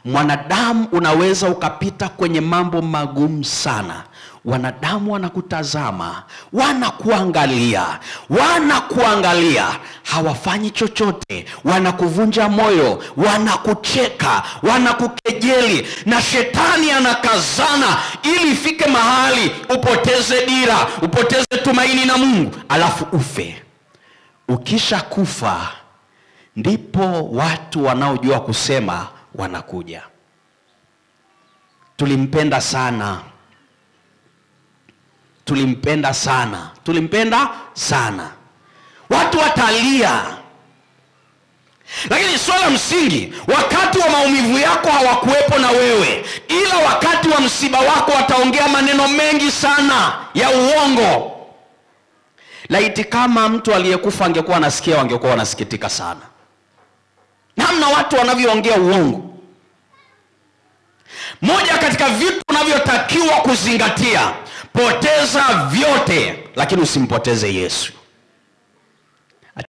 mwanadamu unaweza ukapita kwenye mambo magumu sana wanadamu wanakutazama wanakuangalia wanakuangalia hawafanyi chochote wanakuvunja moyo wanakucheka wanakukejeli na shetani anakazana ili ifike mahali upoteze dira upoteze tumaini na mungu alafu ufe ukisha kufa ndipo watu wanaojua kusema wanakuja tulimpenda sana tulimpenda sana tulimpenda sana watu watalia lakini swala msingi wakati wa maumivu yako hawakuwepo na wewe ila wakati wa msiba wako wataongea maneno mengi sana ya uongo laiti kama mtu aliyekufa angekuwa anasikia wangekuwa wanasikitika sana namna watu wanavyoongea uongo moja katika vitu unavyotakiwa kuzingatia poteza vyote lakini usimpoteze yesu